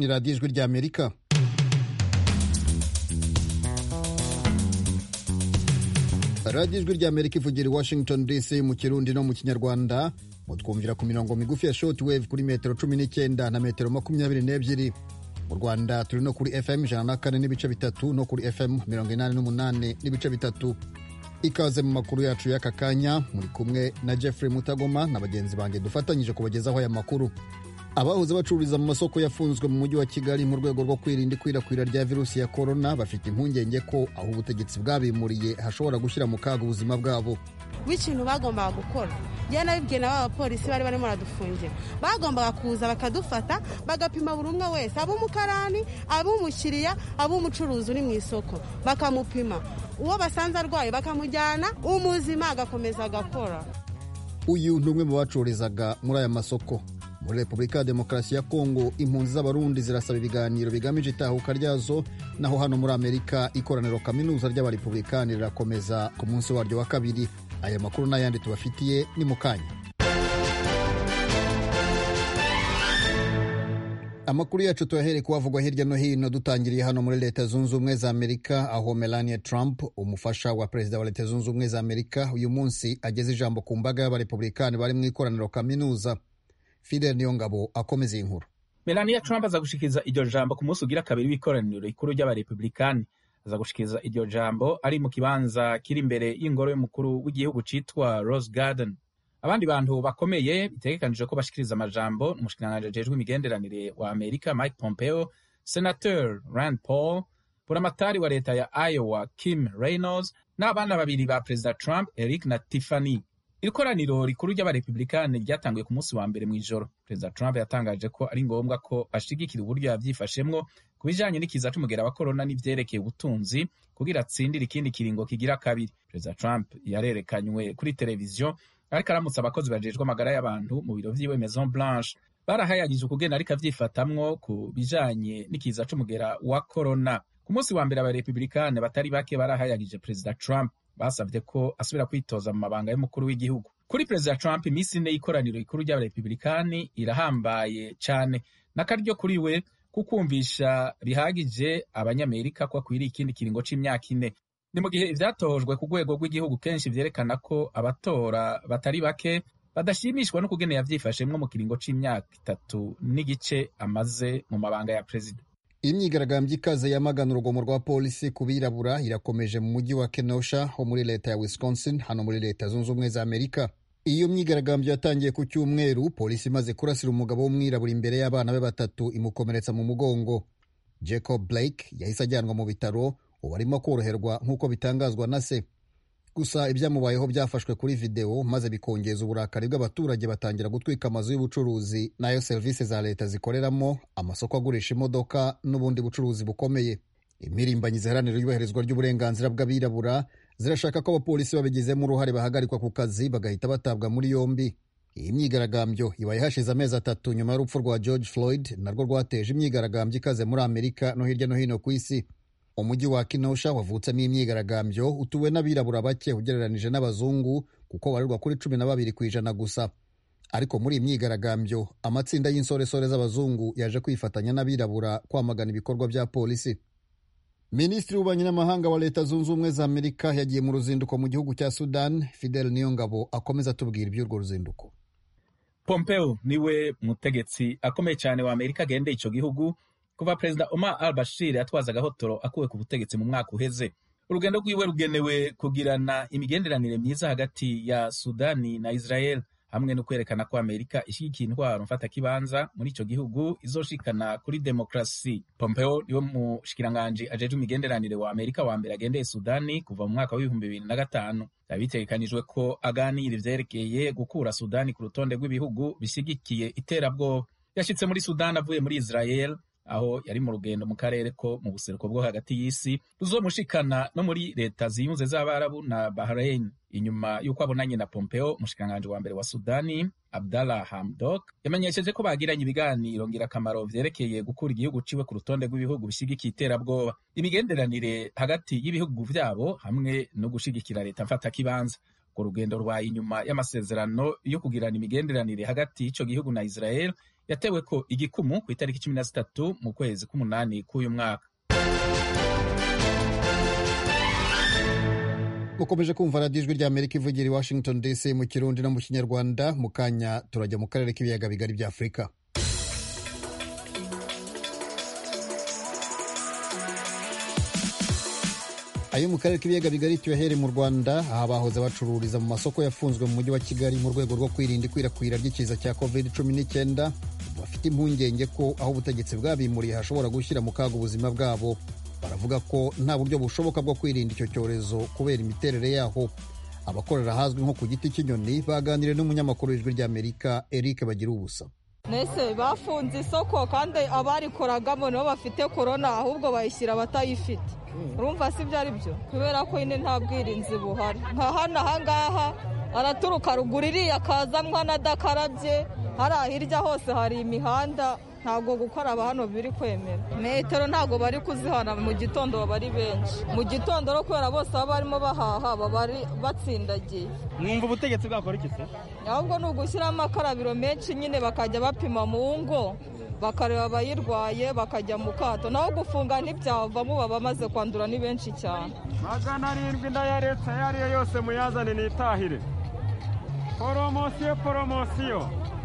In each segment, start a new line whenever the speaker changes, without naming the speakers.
ni radiyo ijwi ry'amerika radiyo ijwi ry'amerika ivugira i washington dc mu kirundi no mu kinyarwanda mutwumvira ku mirongo migufi ya short wave kuri metero cumi n'icyenda na metero makumyabiri n'ebyiri mu rwanda turi no kuri fm ijana na kane n'ibice bitatu no kuri fm mirongo inani n'umunani n'ibice bitatu ikaze mu makuru yacu y'aka kanya muri kumwe na jeffrey mutagoma na bagenzi banjye dufatanyije kubagezaho aya makuru abahoze bacururiza mu masoko yafunzwe mu mujyi wa kigali mu rwego rwo kwirinda ikwirakwira rya virusi ya korona bafite impungenge ko aho ubutegetsi bwabimuriye hashobora gushyira mu kaga ubuzima bwabo
w'ikintu bagombaga gukora njyewe nabibwiye na ba bapolisi bari barimo baradufungira bagombaga kuza bakadufata bagapima buri umwe wese ab'umukarani ab'umukiriya ab'umucuruzi uri mu isoko bakamupima uwo basanze arwaye bakamujyana umuzima agakomeza agakora
uyu ni umwe mu bacururizaga muri aya masoko muri repubulika ya demokarasi ya kongo impunzi z'abarundi zirasaba ibiganiro bigamije itahuka ryazo naho hano muri amerika ikoraniro kaminuza ry'abarepublikani rirakomeza ku munsi waryo wa kabiri aya makuru n'ayandi tubafitiye ni mu kanya amakuru yacu tuyahere kuhavugwa hirya no hino dutangiriye hano muri leta zunze ubumwe za amerika aho melania trump umufasha wa perezida wa leta zunze ubumwe za amerika uyu munsi ageze ijambo ku mbaga y'abarepublikani bari mu ikoraniro kaminuza fidel niyongabo akomeza iyi nkuru
melania trump aza gushikiriza iryo jambo ku munsi ugira kabiri w'ikoraniro rikuru ry'abarepublikani aza gushikiriza iryo jambo ari mu kibanza kiri imbere y'ingoro y'umukuru w'igihugu citwa rose garden abandi bantu bakomeye bitegekanije ko bashikiriza amajambo umushikiranganji ajejwe imigenderanire wa amerika mike pompeo senateur rand paul buramatari wa leta ya iowa kim reynolds n'abana babiri ba perezida trump eric na tiffany iri koraniro rikuru ry'abarepublikani ryatanguye ku munsi wa mbere mu ijoro perezida trump yatangaje ko ari ngombwa ko ashigikira uburyo yavyifashemwo ku bijanye n'ikiza c'umugera wa korona n'ivyerekeye ubutunzi kugira atsindire ikindi kiringo kigira kabiri perezida trump yarerekanywe kuri televiziyo ariko aramutse abakozi bajejwe amagara y'abantu mu biro vyiwe maison blanche barahayagije ukugena ariko avyifatamwo ku bijanye n'ikiza c'umugera wa korona ku munsi wa mbere abarepublikani batari bake barahayagije perezida trump basabye ko asubira kwitoza mu mabanga y'umukuru w'igihugu kuri perezida trump iminsi ine y'ikoraniro rikuru ry'abarepublikani irahambaye cane n'akaryo kuri we kukumvisha bihagije abanyamerika ko akwiriye ikindi kiringo c'imyaka ine ni mu gihe ivyatojwe ku rwego rw'igihugu kenshi vyerekana ko abatora batari bake badashimishwa no kugena yavyifashemwo mu kiringo c'imyaka itatu n'igice amaze mu mabanga ya perezida
imyigaragambyo ikaze yamagana urugomo rwa polisi ku birabura irakomeje mu mujyi wa kenosha ho muri leta ya wisconsin hano muri leta zunze ubumwe za amerika iyo myigaragambyo yatangiye ku cyumweru polisi imaze kurasira umugabo w'umwirabura imbere y'abana be batatu imukomeretsa mu mugongo jacob blake yahise ajyanwa mu bitaro ubu arimo koroherwa nk'uko bitangazwa na se gusa ibyamubayeho byafashwe kuri videwo maze bikongeza uburakari bw'abaturage batangira gutwika amazu y'ubucuruzi n'ayo serivisi za leta zikoreramo amasoko agurisha imodoka n'ubundi bucuruzi bukomeye impirimbanyi ziharanira iyubahirizwa ry'uburenganzira bw'abirabura zirashaka ko abapolisi babigizemo uruhare bahagarikwa ku kazi bagahita batabwa muri yombi iyi myigaragambyo ibaye hashize amezi atatu nyuma y'urupfu rwa george floyd narwo rwateje imyigaragambyo ikaze muri amerika no hirya no hino ku isi umujyi wa kinosha wavutsemo imyigaragambyo utuwe n'abirabura bake ugereranije n'abazungu kuko barirwa kuri cumi na babiri ku ijana gusa ariko muri iyi myigaragambyo amatsinda y'insoresore z'abazungu yaje kwifatanya n'abirabura kwamagana ibikorwa bya polisi minisitiri w'ububanyi n'amahanga wa leta zunze ubumwe za amerika yagiye mu ruzinduko mu gihugu cya sudan fidel niyongabo akomeza atubwira iby'urwo ruzinduko
pompeo niwe mutegetsi akomeye cyane wa amerika agendeye icyo gihugu kuva perezida omar al bashir yatwaza agahotoro akuwe ku butegetsi mu mwaka uheze urugendo rwiwe rugenewe kugirana imigenderanire myiza hagati ya sudani na israel hamwe no kwerekana ko amerika ishyigikiye intwaro mfatakibanza muri icyo gihugu izoshikana kuri demokarasi pompeo niwe mushikiranganji ajejwe imigenderanire wa amerika wa mbere agendeye sudani kuva mu mwaka w'ibihumbi bibiri na gatanu byaba bitegekanijwe ko aganira ivyerekeye gukura sudani ku rutonde rw'ibihugu bishyigikiye iterabwoba yashitse muri sudani avuye muri israel aho yari mu rugendo mu karere ko mu buseruko bwo hagati y'isi ruzomushikana no muri leta ziyunze z'abarabu na bahrain inyuma y'uko abonanye na pompeo umushikiranganji wa mbere wa sudani abdallah hamdok yamenyesheje ko bagiranye ibiganiro ngirakamaro vyerekeye gukura igihugu ciwe ku rutonde rw'ibihugu bishyigikiye iterabwoba imigenderanire hagati y'ibihugu vyabo hamwe no gushigikira leta mfatakibanza urwo rugendo rubaye inyuma y'amasezerano yo kugirana imigenderanire hagati y'ico gihugu na israel yatewe ko igikumu ku itariki cumi na zitatu mu kwezi k'umunani k'uyu mwaka
mukomeje kumva radiyo ijwi rya amerika ivugira i washington dc mu kirundi no mu kinyarwanda mu kanya turajya mu karere k'ibiyaga bigari bya afurika ayo mu karere k'ibiyaga bigari tuyahere mu rwanda aha bahoze bacururiza mu masoko yafunzwe mu mujyi wa kigali mu rwego rwo kwirinda ikwirakwira ry'ikiza cya covid cumi n'icyenda bafite impungenge ko aho ubutegetsi bwabimuriye hashobora gushyira mu kaga ubuzima bwabo baravuga ko nta buryo bushoboka bwo kwirinda icyo cyorezo kubera imiterere yaho abakorera ahazwi nko ku giti cy'inyoni baganiriye n'umunyamakuru w'ijwi ry'amerika eric bagira ubusa
nese bafunze isoko kandi abarikoragamo nibo bafite korona ahubwo bayishyira abatayifite urumva si ibyo ari byo kubera ko nyine nta bwirinzi buhari nka hano ahangaha araturuka ruguru iriya akazamwa adakarabye hariya hirya hose hari imihanda ntabwo gukaraba hano biri kwemera metero ntabwo bari kuzihana mu gitondo baba ari benshi mu gitondo no kubera bose baba barimo bahaha baba batsindagiye
mwumva ubutegetsi bwakora iki se
ahubwo ni ugushyiramo amakarabiro menshi nyine bakajya bapima mu ngo bakareba abayirwaye bakajya mu kato naho gufunga ntibyavamo baba bamaze kwandura ni benshi cyane
magana arindwi ya leta iyo ari yo yose muyazane nitahire poromosiyo poromosiyo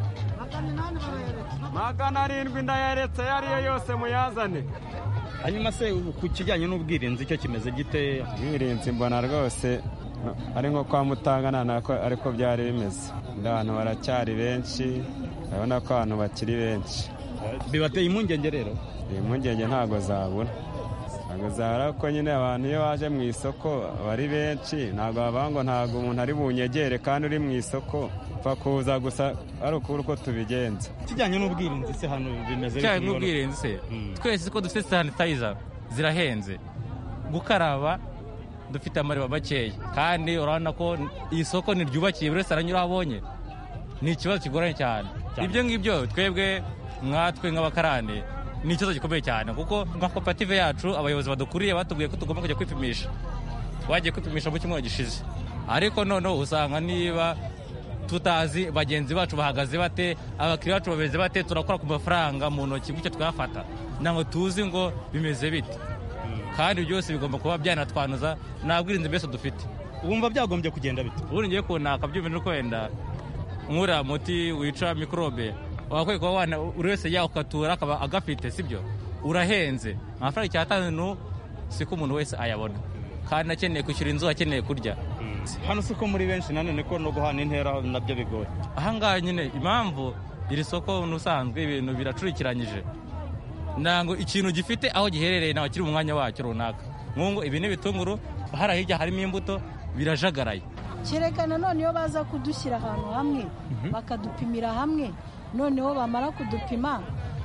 magana arindwi ya leta iyo ari yo yose muyazane
hanyuma se ku kijyanye n'ubwirinzi icyo kimeze gite
ubwirinzi mbona rwose ari nko kwa mutangana ariko byari bimeze abantu baracyari benshi urabona ko abantu bakiri benshi
bibateye impungenge rero
impungenge ntabwo zabura ntabwo zabura ko nyine abantu iyo baje mu isoko bari benshi ntabwo bavuga ngo ntabwo umuntu ari bunyegere kandi uri mu isoko upfa kuza gusa ari ukubura uko tubigenza
kijyanye n'ubwirinzi se hano bimeze
kijyanye n'ubwirinzi se twese ko dufite sanitayiza zirahenze gukaraba dufite amariba makeya kandi urabona ko iyi soko ntiryubakiye buri wese aranyura aho abonye ni ikibazo kigoranye cyane ibyo ngibyo twebwe nkatwe nk'abakarani ni ikibazo gikomeye cyane kuko nka koperative yacu abayobozi badukuriye batubwiye ko tugomba kujya kwipimisha wagiye kwipimisha mu cyumweru gishize ariko noneho usanga niba tutazi bagenzi bacu bahagaze bate abakiriya bacu bameze bate turakora ku mafaranga mu ntoki gutyo twafata ntabwo tuzi ngo bimeze bite kandi byose bigomba kuba byanatwanuza nta bwirinzi mbese dufite
wumva byagombye kugenda bite
ubundi ngiye kunaka byumva ko wenda nk'uriya muti wica mikorobe wakwiye kuba buri wese yawukatura akaba agafite sibyo urahenze amafaranga icyatanu si ko umuntu wese ayabona kandi akeneye kwishyura inzu akeneye kurya
hano si ko muri benshi nanone ko no guhana intera nabyo bigoye
ahangaha nyine impamvu iri soko n'ubusanzwe ibintu biracurikiranyije ntabwo ikintu gifite aho giherereye ntabwo kiri mu mwanya wacyo runaka nk'ubu ibi ni ibitunguru hariya hirya harimo imbuto birajagaraye
kereka nanone iyo baza kudushyira ahantu hamwe bakadupimira hamwe noneho bamara kudupima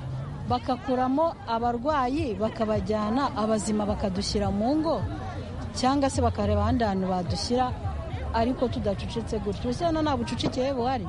bagakuramo abarwayi bakabajyana abazima bakadushyira mu ngo cyangwa se bakareba ahandi hantu badushyira ariko tudacucitse gutyo ese hano nta bucucike buhari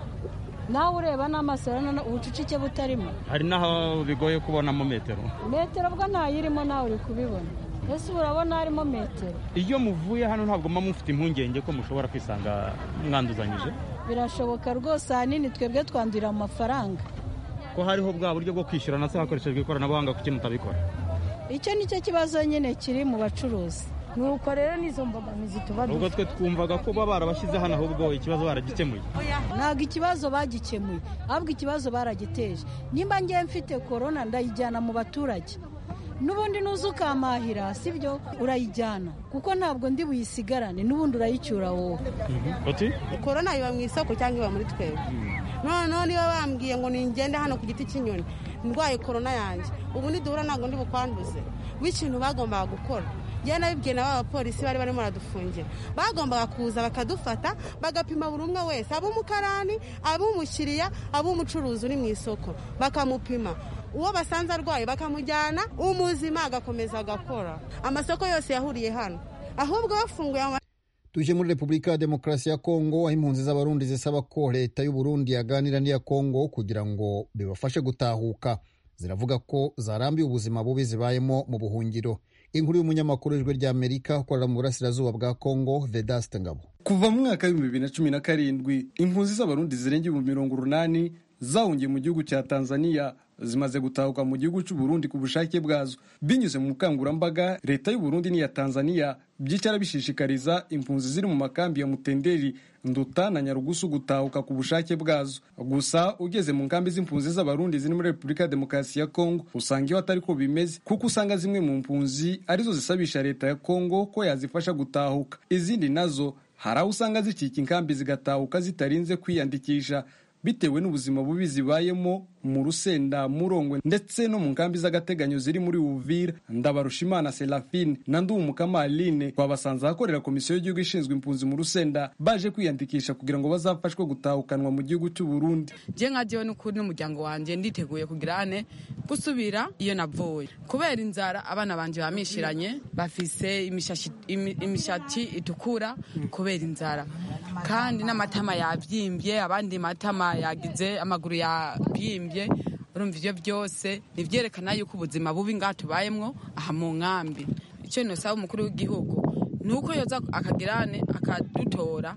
nawe ureba n'amaso urabona ubucucike butarimo
hari n'aho bigoye kubonamo metero
metero bwo ntayirimo nawe uri kubibona ese urabona harimo metero
iyo muvuye hano ntabwo muba mufite impungenge ko mushobora kwisanga mwanduzanyije
birashoboka rwose ahanini twebwe twandurira mu mafaranga
ko hariho bwa buryo bwo kwishyura na se hakoreshejwe ikoranabuhanga kuki mutabikora
icyo ni cyo kibazo nyine kiri mu bacuruzi nuko rero n'izo mbogamizi tuba
ubwo twe twumvaga ko baba barabashyize hano ahubwo ikibazo baragikemuye
ntabwo ikibazo bagikemuye ahubwo ikibazo baragiteje nimba ngiye mfite korona ndayijyana mu baturage n'ubundi nuza ukamahira sibyo urayijyana kuko ntabwo ndi buyisigarane n'ubundi urayicyura wowe
korona iba mu isoko cyangwa iba muri twebwe noneho niba bambwiye ngo ningende hano ku giti cy'inyoni ndwaye korona yanjye ubu niduhura ntabwo ndi bukwanduze w'ikintu bagombaga gukora njyewe nabibwiye na ba bapolisi bari barimo baradufungira bagombaga kuza bakadufata bagapima buri umwe wese ab'umukarani ab'umukiriya ab'umucuruzi uri mu isoko bakamupima uwo basanze arwaye bakamujyana umuzima agakomeza agakora amasoko yose yahuriye hano ahubwo bafunguye
tuje muri repubulika ya demokarasi ya kongo aho impunzi z'abarundi zisaba ko leta y'u Burundi yaganira n'iya kongo kugira ngo bibafashe gutahuka ziravuga ko zarambiwe ubuzima bubi zibayemo mu buhungiro inkuru y'umunyamakuru w'ijwi ry'amerika ukorera mu burasirazuba bwa kongo vedaste ngabo
kuva mu mwaka w'ibihumbi bibiri na cumi na karindwi impunzi z'abarundi zirenga ibihumbi mirongo urunani zahungiye mu gihugu cya tanzania zimaze gutahuka mu gihugu cy'u Burundi ku bushake bwazo binyuze mu bukangurambaga leta y'u Burundi n'iya Tanzania byicara bishishikariza impunzi ziri mu makambi ya Mutenderi Nduta na Nyarugusu gutahuka ku bushake bwazo gusa ugeze mu nkambi z'impunzi z'abarundi ziri muri Repubulika ya Demokarasi ya Kongo usanga iyo atari ko bimeze kuko usanga zimwe mu mpunzi arizo zisabisha leta ya Kongo ko yazifasha gutahuka izindi nazo hari aho usanga zicika inkambi zigatahuka zitarinze kwiyandikisha bitewe n'ubuzima bubi zibayemo mu rusenda murongwe ndetse no mu nkambi z'agateganyo ziri muri uvira ndabarushimana serafine na nduwumukama aline twabasanze ahakorera komisiyo y'igihugu ishinzwe impunzi mu rusenda baje kwiyandikisha kugira ngo bazafashwe gutahukanwa mu gihugu cy'u burundi
je nka jewe n'ukuri n'umuryango wanje nditeguye kugira ane gusubira iyo navuye kubera inzara abana banje bamishiranye bafise imishatsi itukura kubera inzara kandi n'amatama yabyimbye abandi matama yagize amaguru yabyimbye urumva ibyo byose nivyerekana yuko ubuzima bubi ngaha tubayemwo aha mu nkambi icyo nosaba umukuru w'igihugu ni uko yoza akagirane akadutora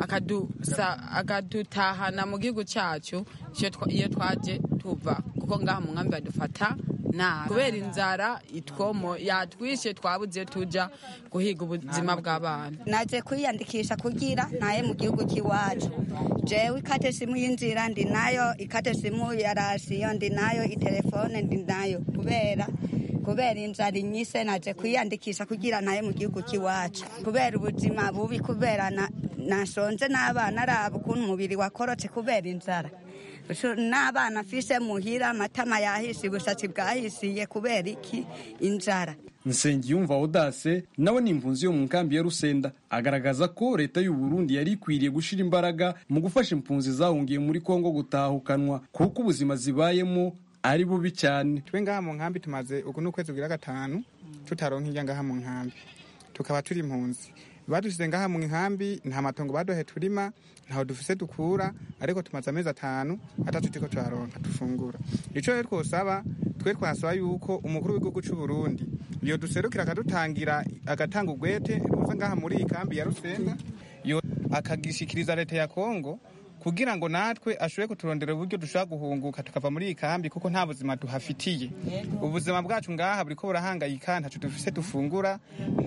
akadutahana mu gihugu cyacu iyo twaje tuva kuko ngaha mu nkambi badufata nabi kubera inzara itwomo yatwishe twabuze tuja guhiga ubuzima bw'abana
naje kwiyandikisha kugira ntaye mu gihugu cy'iwacu jewe ikate simu y'inzira ndi nayo ikate simu ya rasiyo ndi nayo itelefone ndi nayo kubera kubera inzara inyise naje kwiyandikisha kugira naye mu gihugu cy'iwacu kubera ubuzima bubi kubera nashonje n'abana araba ukuntu umubiri wakorotse kubera inzara n'abana afise muhira amatama yahishe ubushatsi bwahisiye kubera iki inzara
nsengiyumva odase nawe ni impunzi yo mu nkambi ya rusenda agaragaza ko leta y'u Burundi yari ikwiriye gushira imbaraga mu gufasha impunzi zahungiye muri kongo gutahukanwa kuko ubuzima zibayemo ari bubi cyane
twe ngaha mu nkambi tumaze uku ni ukwezi kugira gatanu tutaronka irya ngaha mu nkambi tukaba turi impunzi badusize ngaha mu nkambi nta matongo baduhe turima ntaho dufise dukura ariko tumaze amezi atanu atatu turiko turaronka dufungura ico rero twosaba twe twasaba yuko umukuru w'igihugu c'u Burundi iyo duserukira akadutangira agatanga ugwete ruza ngaha muri iyi kambi ya Rusenga yo akagishikiriza leta ya Kongo kugira ngo natwe ashobore kuturondera uburyo dushobora guhunguka tukava muri iyi kambi kuko nta buzima duhafitiye ubuzima bwacu ngaha buriko burahangayika ntaco dufise dufungura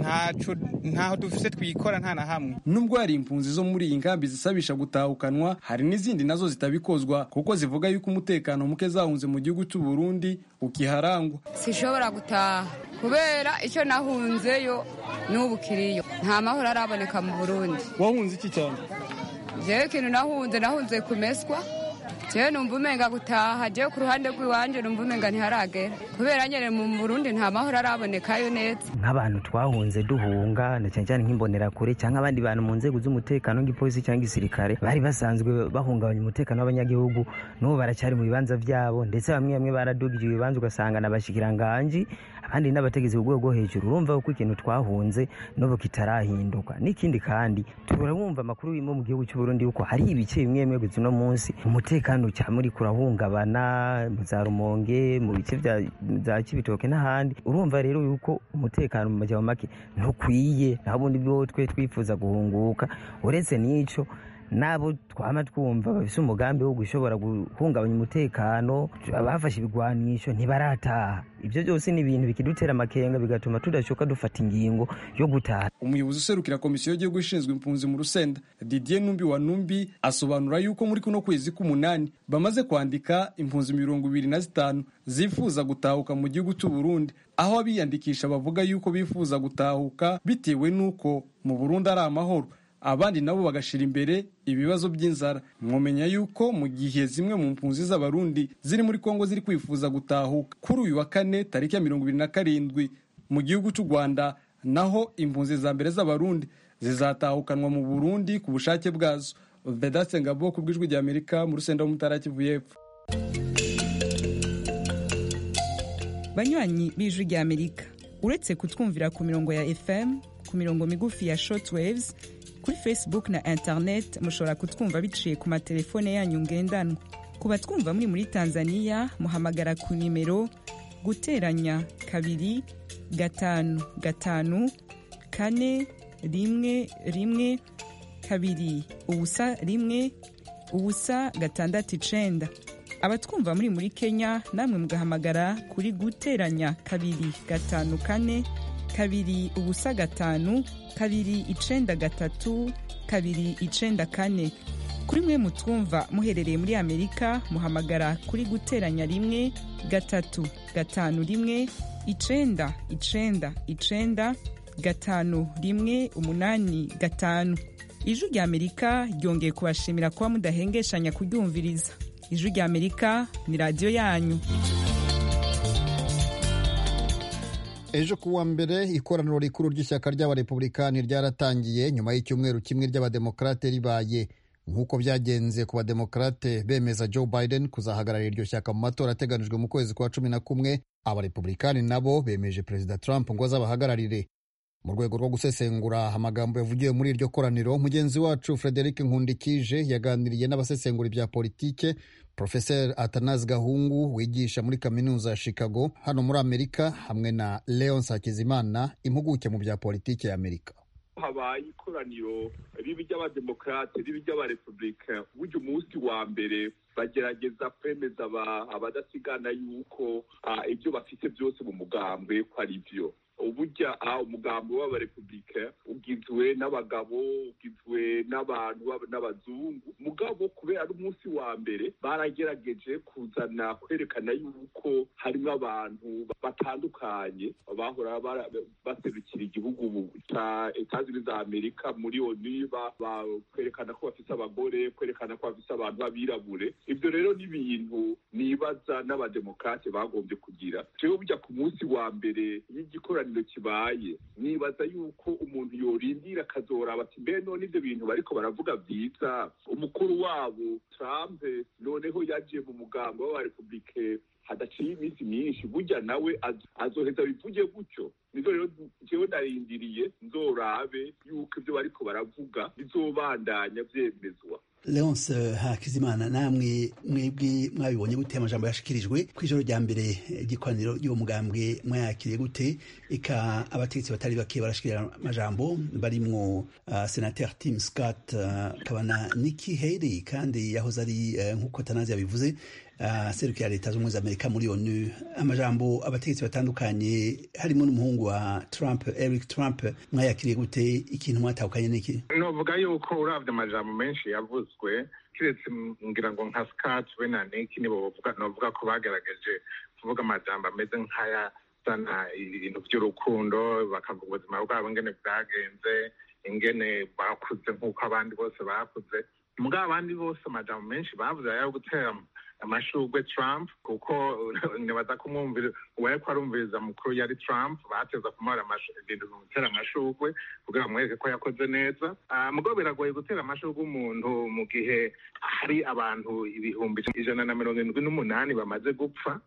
ntaho dufise twikora nta na hamwe
nubwo hari impunzi zo muri iyi nkambi zisabisha gutahukanwa hari n'izindi nazo zitabikozwa kuko zivuga yuko umutekano muke zahunze mu gihugu cy'u Burundi ukiharangwa
sishobora gutaha kubera icyo nahunzeyo n'ubu kiriyo nta mahoro araboneka mu Burundi
wahunze iki cyane
jewe ikintu nahunze nahunze kumeswa jewe numva umenga gutaha jewe ku ruhande rw'iwanje numva umenga ntiharagera kubera nyene mu burundi nta mahoro arabonekayo neza
nk'abantu twahunze duhunga na cyane cyane nk'imbonerakure cyangwa abandi bantu mu nzego z'umutekano nk'ipolisi cyangwa igisirikare bari basanzwe bahungabanya umutekano w'abanyagihugu n'ubu baracyari mu bibanza vyabo ndetse bamwe bamwe baradugije ibibanza ugasanga n'abashikiranganji abandi n'abategetsi ku rwego rwo hejuru urumva ko ikintu twahunze n'ubu kitarahinduka n'ikindi kandi turabumva amakuru yo mu gihugu cy'u Burundi yuko hari ibice bimwe bimwe gusa uno munsi umutekano cyane muri kurahungabana mu za rumonge mu bice bya kibitoke n'ahandi urumva rero yuko umutekano mu majyamo make ntukwiye naho ubundi bwo twe twifuza guhunguka uretse n'ico nabo twama twumva bafise umugambi wo gushobora guhungabanya umutekano abafashe ibigwanisho ntibarataha ibyo byose ni ibintu bikidutera amakenga bigatuma tudashoka dufata ingingo yo gutaha
umuyobozi userukira komisiyo y'igihugu ishinzwe impunzi mu rusenda didier numbi wa numbi asobanura yuko muri kuno kwezi k'umunani bamaze kwandika impunzi mirongo ibiri na zitanu zifuza gutahuka mu gihugu cy'u Burundi aho abiyandikisha bavuga yuko bifuza gutahuka bitewe n'uko mu Burundi ari amahoro abandi nabo bagashira imbere ibibazo by'inzara mwomenya yuko mu gihe zimwe mu mpunzi z'abarundi ziri muri kongo ziri kwifuza gutahuka kuri uyu wa kane tariki ya mirongo ibiri na karindwi mu gihugu cy'u rwanda naho impunzi za mbere z'abarundi zizatahukanwa mu burundi ku bushake bwazo vedaste ngabo ku bw'ijwi rya amerika mu rusenda w'umutara kivu y'epfo
banywanyi b'ijwi rya amerika uretse kutwumvira ku mirongo ya fm ku mirongo migufi ya shortwaves kuri facebook na internet mushobora kutwumva biciye ku matelefone yanyu ngendanwa ku batwumva muri muri tanzania muhamagara ku nimero guteranya kabiri gatanu gatanu kane rimwe rimwe kabiri ubusa rimwe ubusa gatandatu icenda abatwumva muri muri kenya namwe mugahamagara kuri guteranya kabiri gatanu kane kabiri ubusa gatanu kabiri icenda gatatu kabiri icenda kane kuri mwe mutwumva muherereye muri amerika muhamagara kuri guteranya rimwe gatatu gatanu rimwe icenda icenda icenda gatanu rimwe umunani gatanu ijwi rya amerika ryongeye kubashimira kuba mudahengeshanya kuryumviriza ijwi rya amerika ni radiyo yanyu
ejo ku wa mbere ikoraniro rikuru ry'ishyaka ry'abarepublikani ryaratangiye nyuma y'icyumweru kimwe ry'abademokarate ribaye nk'uko byagenze ku bademokarate bemeza joe biden kuzahagararira iryo shyaka mu matora ateganijwe mu kwezi kwa cumi na kumwe abarepublikani nabo bemeje perezida trump ngo azabahagararire mu rwego rwo gusesengura amagambo yavugiwe muri iryo koraniro mugenzi wacu frederic nkundikije yaganiriye n'abasesengura ibya politike profeseri atanazi gahungu wigisha muri kaminuza ya chicago hano muri amerika hamwe na leon sakizimana impuguke mu bya politike ya amerika
habaye ikoraniro ribi ry'abademokarate ribi ry'abarepublika burya umunsi wa mbere bagerageza kwemeza abadasigana yuko ibyo bafite byose mu mugambwe ko ari byo uburya umugambi w'abarepublika ugizwe n'abagabo ugizwe n'abantu n'abazungu mugabo kubera ari umunsi wa mbere baragerageje kuzana kwerekana yuko harimo abantu batandukanye bahora baserukira igihugu cya etazini za amerika muri onu kwerekana ko bafite abagore kwerekana ko bafite abantu b'abirabure ibyo rero ni ibintu nibaza n'abademokarate bagombye kugira jewe burya ku munsi wa mbere y'igikoraniro kibaye nibaza yuko umuntu yorindira akazoraba ati mbe none ibyo bintu bariko baravuga byiza umukuru wabo trump noneho yaje mu mugambo w'abarepublike hadaciye iminsi myinshi burya nawe azoheza bivuge gutyo nizo rero jewe narindiriye nzorabe yuko ibyo bariko baravuga bizobandanya vyemezwa
leonce hakizimana namwe mwebwe mwabibonye gute amajambo yashikirijwe ku ijoro rya mbere ry'ikoraniro ry'uwo mugambwe mwayakiriye gute eka abategetsi batari bake barashikira amajambo barimwo uh, senateur tim scott akaba uh, na nikki haley kandi yahoze ari uh, nk'uko tanazi yabivuze uh, serukira leta z'ubumwe za amerika muri onu amajambo abategetsi batandukanye harimo n'umuhungu wa trump eric trump mwayakiriye gute ikintu mwatahukanye n'iki
novuga yuko uravye amajambo menshi yavuzwe kiretse ngira ngo nka scott we na niki nibo bavuga novuga ko bagerageje kuvuga amajambo ameze nk'aya sana ibintu by'urukundo bakavuga ubuzima bwabo ingene bwagenze ingene bakuze nk'uko abandi bose bakuze mugabo abandi bose amajambo menshi bavuze ayo gutera amashurwe trump kuko nibaza kumwumvira uwariko arumviriza mukuru yari trump bateza kumuhora ibintu gutera amashurwe kugira bamwereke ko yakoze neza mugabo biragoye gutera amashurwe umuntu mu gihe hari abantu ibihumbi ijana na mirongo irindwi n'umunani bamaze gupfa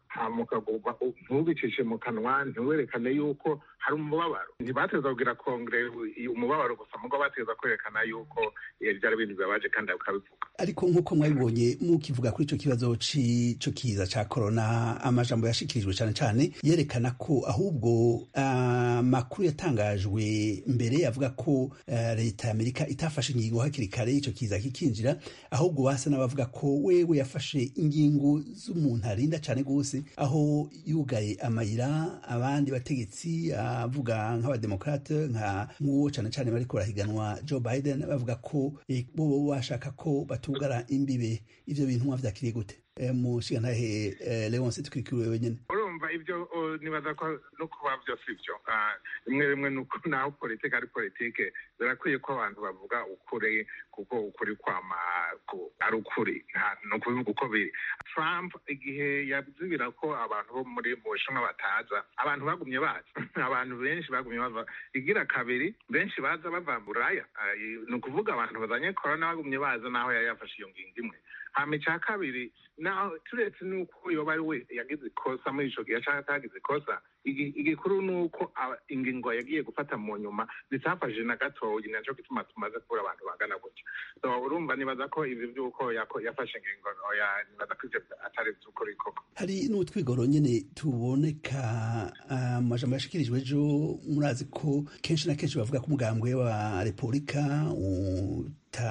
ntubicishe mu kanwa ntiwerekane yuko hari umubabaro ntibateza kugira kongere umubabaro gusa mugabo bateza kwerekana yuko byari ibintu bibabaje kandi bakabivuga
ariko nk'uko mwabibonye mukivuga kuri ico kibazo c'ico kiza ca corona amajambo yashikirijwe cane cane yerekana ko ahubwo amakuru uh, yatangajwe mbere avuga ko uh, leta ya amerika itafashe ingingo hakiri kare ico kiza kikinjira ahubwo basa n'abavuga ko wewe yafashe ingingo z'umuntu arinda cane gose aho yugaye amayira abandi bategetsi avuga nk'abademokrate nka nk'uwo cane cane bariko barahiganwa joe biden bavuga ko eh, bo bashaka ko batugara imbibe ivyo bintu mwavyakiriye gute mushigantahe leonce twikiriwe wenyene
urumva ivyo nibaza ko no kuba vyo si vyo rimwe rimwe nuko naho politike ari politike birakwiye ko abantu bavuga ukuri kuko ukuri kwama ari ukuri ni ukubivuga uko biri trump igihe yazibira ko abantu bo muri mu bushinwa bataza abantu bagumye baza abantu benshi bagumye bava igira kabiri benshi baza bava buraya ni ukuvuga abantu bazanye korona bagumye baza naho yari yafashe iyo ngingo imwe hama icya kabiri naho turetse n'uko yoba ari we yagize ikosa muri ico gihe canke atagize ikosa igikuru ni uko ingingo yagiye gufata mu nyuma zitafashije na gatoyi naco gituma tumaze kubura abantu bangana gutya so urumva nibaza ko ivi vy'uko yafashe ingingo nibaza ko ivyo atari vy'ukuri koko
hari n'utwigoro nyene tuboneka amajambo yashikirijwe ejo murazi ko kenshi na kenshi bavuga ko umugambwe wa repubulika utaha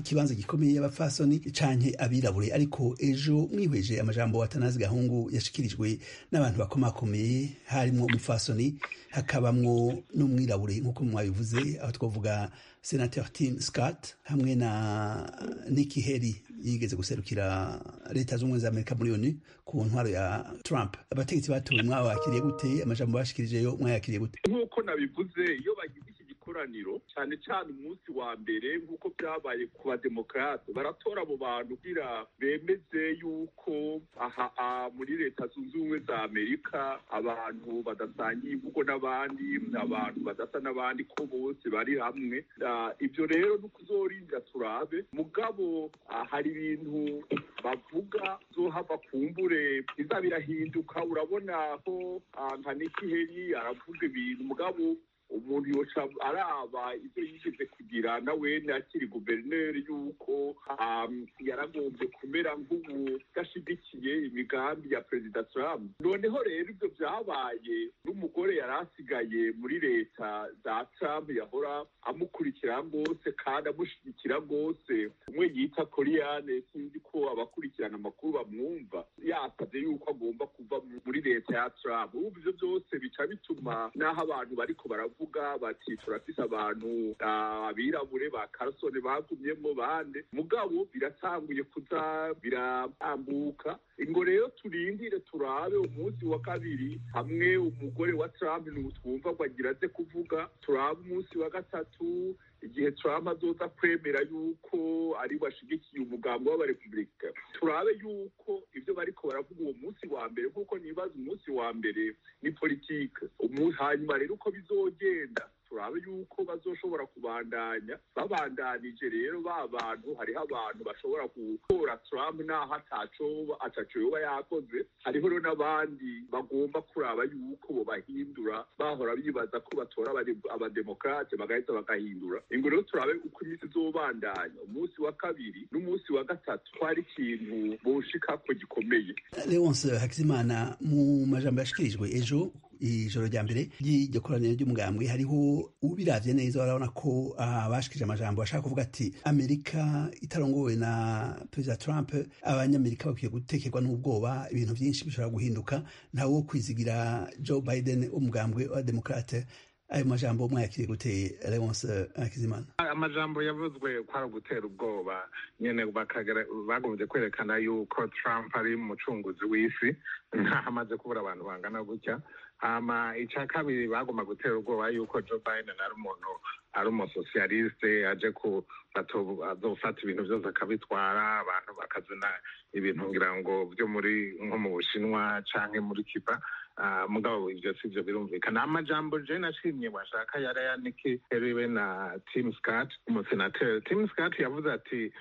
ikibanza gikomeye y'abapfasoni canke abirabure ariko ejo mwihweje amajambo watanazi gahungu yashikirijwe n'abantu bakomakomeye harimwo umupfasoni hakabamwo n'umwirabure nk'uko mwabivuze aho twavuga senateur tim scott hamwe na Nikki Haley yigeze guserukira leta z'ubumwe za amerika muri onu ku ntwaro ya trump abategetsi batowe mwabakiriye gute amajambo bashikirijeyo mwayakiriye gute
nk'uko nabivuze iyo bagize iki gikoraniro cyane cyane umunsi wa mbere nk'uko byabaye ku bademokarate baratora abo bantu kugira bemeze yuko aha muri leta zunze ubumwe za amerika abantu badasangiye imvugo n'abandi abantu badasa n'abandi ko bose bari hamwe ibyo rero ni ukuzorinda turabe mugabo hari ibintu bavuga zohava kumbure biza birahinduka urabona ko nka nikiheri aravuga ibintu mugabo umuntu yoca araba ibyo yigeze kugira nawe akiri guverineri yuko yaragombye kumera nk'ubu udashigikiye imigambi ya perezida trump noneho rero ibyo byabaye n'umugore yari asigaye muri leta za trump yahora amukurikira rwose kandi amushyigikira rwose umwe yita koriyane sinzi ko abakurikirana amakuru bamwumva yasabye yuko agomba kuva muri leta ya trump ubu ibyo byose bica bituma n'aho abantu bariko baravuga bati turafise abantu abirabure ba karasone bagumyemo bande mugabo biratanguye kuza biratambuka ingo rero turindire turabe umunsi wa kabiri hamwe umugore wa trump twumva ngo agira aze kuvuga turabe umunsi wa gatatu igihe trump azoza kwemera yuko ari washigikiye umugambi w'abarepubulika turabe yuko ibyo bariko baravuga uwo munsi wa mbere nk'uko nibaza umunsi wa mbere ni politike hanyuma rero uko bizogenda turabe yuko bazoshobora kubandanya babandanije rero ba bantu hariho abantu bashobora gutora trump naho ataco ataco yoba yakoze hariho rero n'abandi bagomba kuraba yuko bobahindura bahora bibaza ko batora abademokrate bagahita bagahindura ingo rero turabe uko iminsi izobandanya umunsi wa kabiri n'umunsi wa gatatu ko hari ikintu boshikako gikomeye
leonce hakizimana mu majambo yashikirijwe ejo ijoro rya mbere ry'iryo koraniro ry'umugambwe hariho ubiravye neza barabona ko abashikije amajambo bashaka kuvuga ati amerika itarongowe na perezida trump abanyamerika bakwiye gutekerwa n'ubwoba ibintu byinshi bishobora guhinduka ntawe wo kwizigira joe biden umugambwe wa demokrate ayo majambo mwayakiriye gute leonce akizimana
amajambo yavuzwe ko ari ugutera ubwoba nyene bagombye kwerekana yuko trump ari umucunguzi w'isi ntaho amaze kubura abantu bangana gutya hama icya kabiri bagomba gutera ubwoba yuko joe biden ari umuntu ari umusosiyaliste aje ku azofata ibintu byose akabitwara abantu bakazana ibintu ngira ngo byo muri nko mu bushinwa canke muri kiba mugabo ibyo si byo birumvikana amajambo je nashimye washaka yari aya niki heriwe na tim scott umusenateri tim scott yavuze ati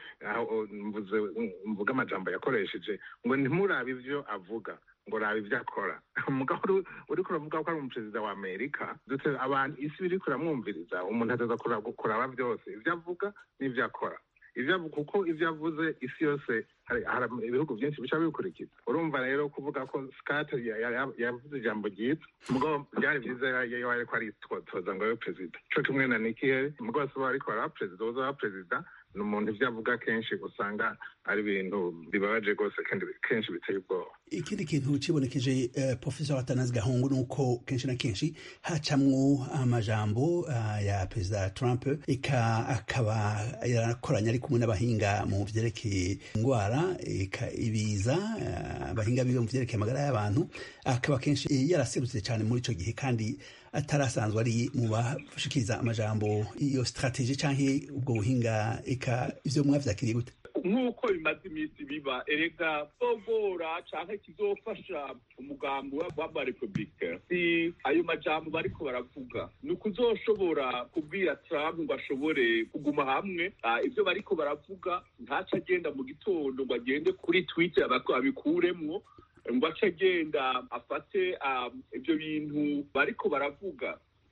mvuga amajambo yakoresheje ngo ntimurabe ivyo avuga ngo raba ibyo akora umugabo uri kuravuga ko ari umuperezida wa amerika abantu isi biri kuramwumviriza umuntu ateza kuraba byose ibyo avuga n'ibyo akora kuko ibyo avuze isi yose hari ibihugu byinshi bica bikurikiza urumva rero kuvuga ko scott yavuze ijambo ryiza mugabo byari byiza iyo ariko aritoza ngo abe perezida co kimwe na nikiheri mugabo si ariko araba perezida uzaba perezida ni umuntu ibyo avuga kenshi usanga ari ibintu bibabaje rwose kandi kenshi biteye ubwoba
ikindi kintu cibonekeje uh, professor atanazi gahungu ni uko kenshi na kenshi hacamwo amajambo uh, ya perezida trump eka akaba yarakoranye ari kumwe n'abahinga mu vyerekeye ingwara eka ibiza abahinga uh, biwe mu vyerekeye amagara y'abantu akaba kenshi yaraserutse cyane muri ico gihe kandi atarasanzwe ari mu bashikiriza amajambo iyo strategie canke ubwo buhinga eka ivyo mwavyakiriye gute
nk'uko bimaze iminsi biba erega bogora canke kizofasha umugambi w'abarepublika si ayo majambo bariko baravuga ni ukuzoshobora kubwira trump ngo ashobore kuguma hamwe ivyo bariko baravuga ntaco agenda mu gitondo ngo agende kuri twitter abikuremwo ngo ace agenda afate ibyo bintu bariko baravuga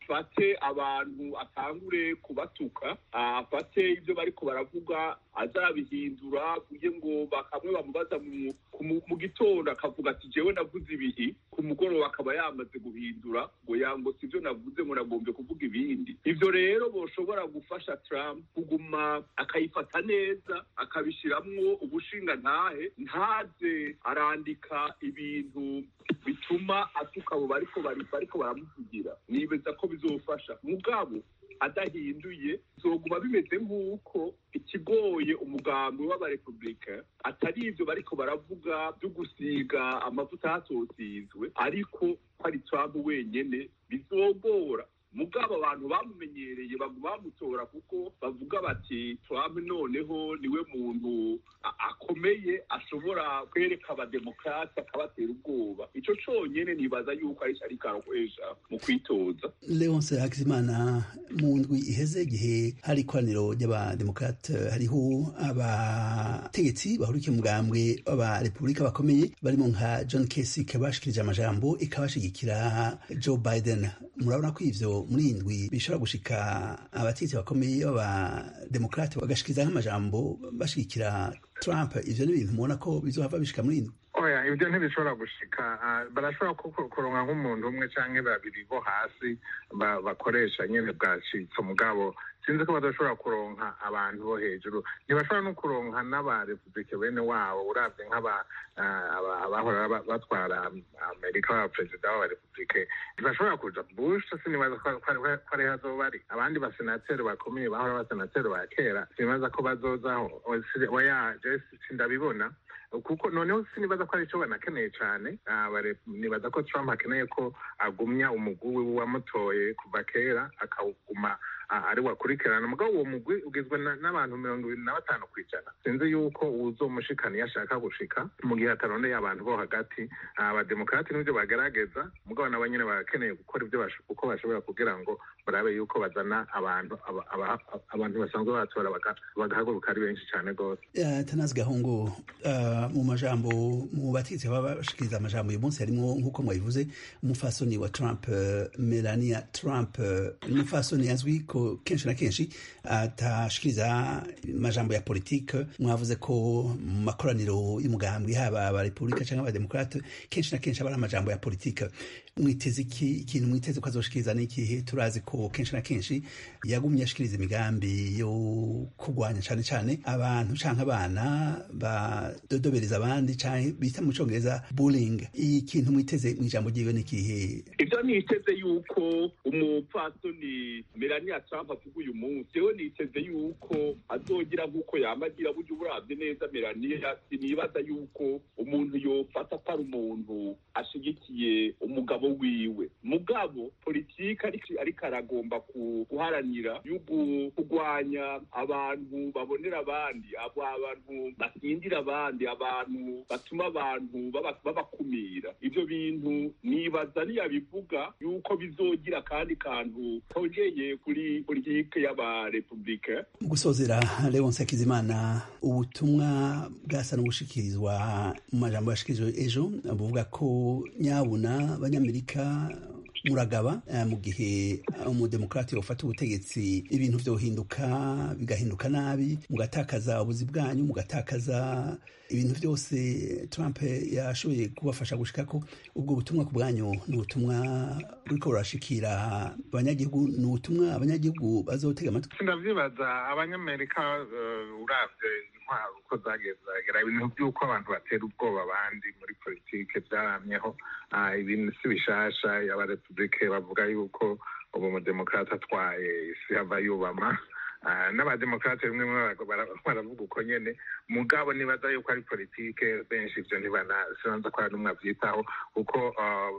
afate abantu atangure kubatuka afate ibyo bariko baravuga azabihindura kuye ngo bakamwe bamubaza mu gitondo akavuga ati jewe navuze ibihi ku mugoroba akaba yamaze guhindura ngo yango sivyo navuze ngo nagombye kuvuga ibindi ivyo rero boshobora gufasha Trump kuguma akayifata neza akabishiramwo ubushinga ntahe ntaze arandika ibintu bituma atuka abo bariko bariko baramuvugira nibeza ko bizofasha mugabo adahinduye zoguma bimeze nk'uko ikigoye umugambi w'abarepublika atari ivyo bariko baravuga byo gusiga amavuta hatosizwe ariko ko ari Trump wenyene bizogora mugabo abantu bamumenyereye baguma bamutora kuko bavuga bati Trump noneho niwe muntu akomeye ashobora kwereka abademokrasi akabatera ubwoba ico conyene nibaza yuko ari ariko arakoresha mu kwitoza
leonce hakizimana mu ndwi iheze igihe hari ikoraniro ry'abademokrate hariho abategetsi bahurikiye umugambwe w'abarepubulika bakomeye barimo nka john kasich bashikirije amajambo ikabashigikira joe biden murabona ko ivyo muri iyi ndwi bishobora gushika abategetsi bakomeye b'abademokrate bagashikiriza nk'amajambo bashigikira trump ivyo ni ibintu mubona ko bizohava bishika muri iyi ndwi
oya ibyo ntibishobora gushika barashobora kuronka nk'umuntu umwe canke babiri bo hasi bakoresha nyene bwacitse umugabo sinzi ko badashobora kuronka abantu bo hejuru ntibashobora no kuronka n'abarepubulike bene wabo uravye nk'abahora batwara amerika b'abaperezida b'abarepubulike ntibashobora kuja bush sinibaza ko ariho azoba ari abandi basenateri bakomeye bahora abasenateri ba kera sinibaza ko bazozaho oya je sindabibona kuko noneho sinibaza ko ari cyo banakeneye cyane nibaza ko trump akeneye ko agumya umugwi we wamutoye kuva kera akawuguma ari wakurikirana mugabo uwo mugwi ugizwe n'abantu mirongo ibiri na batanu ku ijana sinzi yuko uzomushikana iyo ashaka gushika mu gihe atarondeye abantu bo hagati abademokrati nibyo bagerageza mugabo nabo nyine barakeneye gukora ibyo uko bashobora kugira ngo barabe yuko bazana abantu abantu basanzwe batora bagahaguruka ari benshi cyane rwose
tanazi gahungu mu majambo mu bategetsi baba bashikiriza amajambo uyu munsi harimo nk'uko mwabivuze umufasoni wa trump melania trump umufasoni azwi ko kenshi na kenshi atashikiriza amajambo ya politike mwavuze ko mu makoraniro y'umugambi haba abarepubulika cyangwa abademokrate kenshi na kenshi aba ari amajambo ya politike mwiteze iki ikintu mwiteze ko azoshikiriza n'ikihe turazi ko kenshi na kenshi yagumye ashikiriza imigambi yo kurwanya cyane cyane abantu canke abana badodobereza abandi canke bita mu congereza bullying ikintu mwiteze mu ijambo ryiwe n'ikihe
ivyo niteze yuko umupfasoni melania trump avuga uyu munsi jewe niteze yuko azogira nk'uko yamagira burya uburavye neza melania sinibaza yuko umuntu yofata atari umuntu ashigikiye umugabo wiwe mugabo politiki ariko aragomba guharanira yugu kurwanya abantu babonera abandi abo abantu basindira abandi abantu batuma abantu babakumira ivyo bintu nibaza niyabivuga yuko bizogira kandi kantu kongeye kuri politike y'abarepublika
mu gusozera leonce hakizimana ubutumwa bwasa n'ubushikirizwa mu majambo yashikirijwe ejo buvuga ko nyabuna abanyamerika muragaba mu gihe umudemokrati ufata ubutegetsi ibintu vyohinduka bigahinduka nabi mugatakaza ubuzi bwanyu mugatakaza ibintu byose trump yashoboye kubafasha gushikako ubwo butumwa ku bwanyu ni ubutumwa buriko burashikira abanyagihugu ni ubutumwa abanyagihugu bazotega amatwi
ndavyibaza abanyamerika uravye intwaro uko zagezagera ibintu by'uko abantu batera ubwoba abandi muri politike byaramyeho ibintu si bishasha abarepubulike bavuga yuko ubu umudemokrati atwaye isi hava yubama n'abademokrate rimwe baravuga uko nyene mugabo nibaza yuko ari politike benshi ivyo ntibanasanza ko ari n'umwe avyitaho kuko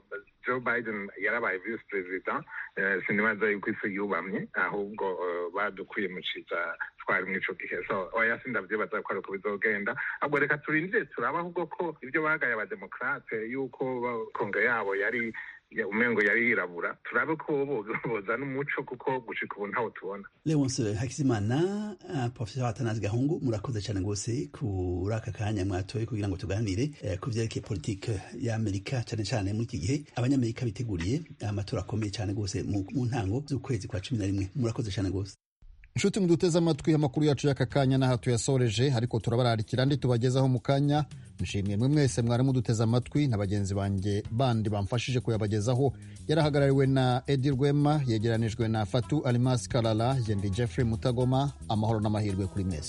joe biden yarabaye vice president sinibaza yuko isi yubamye ahubwo badukwiye mu ciza twari muri ico gihe so oya sindavyibaza ko ari uko bizogenda ahubwo reka turindire turaba ahubwo ko ivyo bagaye abademokrate yuko kongre yabo yari ya- umengo yari yirabura turabe ko bo- bozana umuco kuko gushika ubu ntawo tubona
leonce hakizimana uh, professor atanazi gahungu murakoze cyane rwose kuri aka kanya mwatoye kugira ngo tuganire eh, ku vyerekeye politike y'amerika cyane cyane muri iki gihe abanyamerika biteguriye amatora akomeye cyane rwose mu mu ntango z'ukwezi kwa cumi na rimwe murakoze cyane rwose
inshuti muduteze amatwi amakuru yacu y'aka kanya n'aha tuyasoreje ariko turabararikira andi tubagezaho mu kanya nshimiye mwe mwese mwari muduteze amatwi na bagenzi banjye bandi bamfashije kuyabagezaho yarahagarariwe na edi rwema yegeranijwe na fatu alimasi karara yendi jeffrey mutagoma amahoro n'amahirwe kuri mwese